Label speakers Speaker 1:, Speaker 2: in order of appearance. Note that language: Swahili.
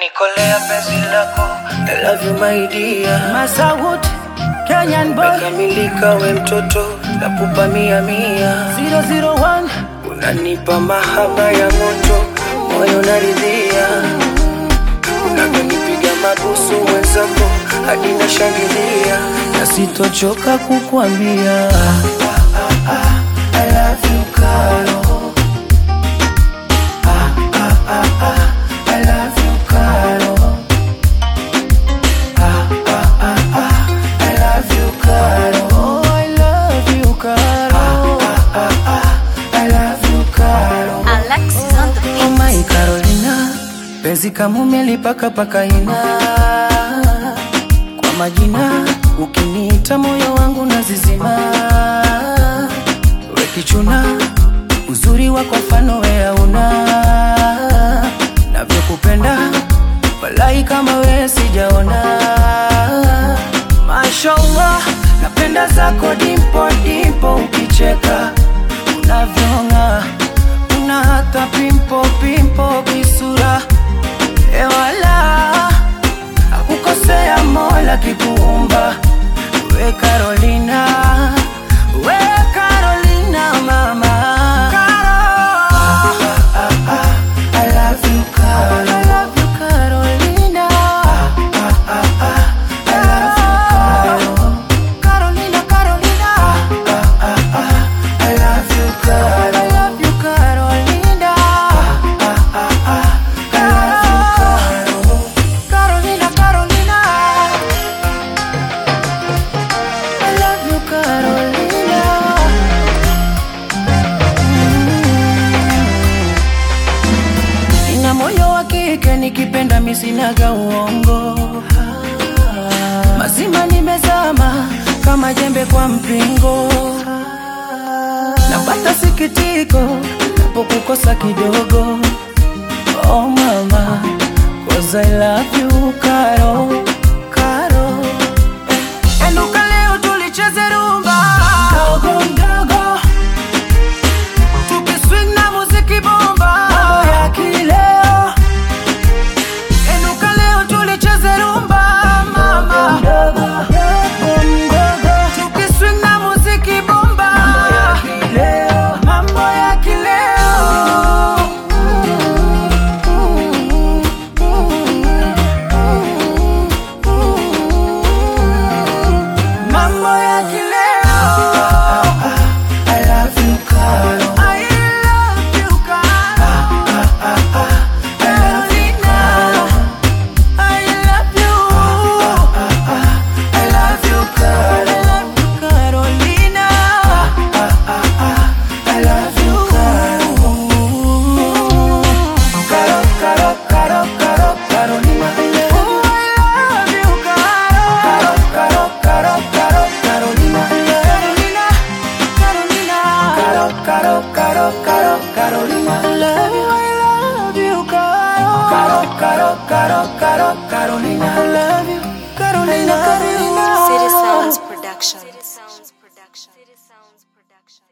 Speaker 1: Umenikolea penzi lako I love you my dear
Speaker 2: Masawood, Kenyan boy
Speaker 1: Kamilika we mtoto nakupa mia mia
Speaker 2: 001
Speaker 1: Unanipa mahaba ya moto moyo naridhia Unavyonipiga mabusu mwenzako hadi nashangilia na sitochoka kukuambia ah, ah, ah, I love you Karo Ah, ah, ah, ah, I love you Karo Ah, ah, ah, ah, I love you Karo
Speaker 2: Oh, I love you, Karo
Speaker 1: I love you Karo
Speaker 3: Alexis on the
Speaker 2: Oh
Speaker 3: beat.
Speaker 2: my Carolina, penzi kama umelipaka paka ina kwa majina, ukiniita moyo wangu nazizima. We kichuna, uzuri wako mfano we hauna, navyokupenda walai kama we sijaona. Mashallah, napenda zako dimpo dimpo, ukicheka unavyong'aa una hata pimpo pimpo kisura ewala akukosea mola kikuumba we Carolina we Carolina mama Caro.
Speaker 1: I love you Karo
Speaker 2: I love you Carolina Carolina Carolina
Speaker 1: I love you Karo
Speaker 2: I love you Carolina Carolina Carolina I love you Carolina Nina moyo wa kike nikipenda misinaga uongo mazima nimezama kama jembe kwa mpingo napata sikitiko napokukosa kidogo oh mama cause I love you Karo Karo eh. Enduka leo tulicheze rumba mdogo mdogo tukiswing na muziki bomba mambo ya kileo Enuka leo tulicheze rumba mama mdogo mdogo tukiswing na muziki bomba kileo mambo ya kileo mambo ya kileo
Speaker 1: I love you Karo
Speaker 2: I love you Karo Carolina I love you
Speaker 1: I love you Karo
Speaker 2: I love you Carolina
Speaker 1: I love you Karo Karo Karo Karo Carolina
Speaker 2: Oh, I love you Caro
Speaker 1: Karo Karo Karo Carolina
Speaker 2: Carolina Carolina
Speaker 1: Karo Karo Karo Karo Carolina
Speaker 2: I love you I love you Caro
Speaker 1: Karo Karo Karo Karo Carolina
Speaker 2: I love you Carolina Carolina
Speaker 3: City Sounds Production. City Sounds Production. City Sounds Production.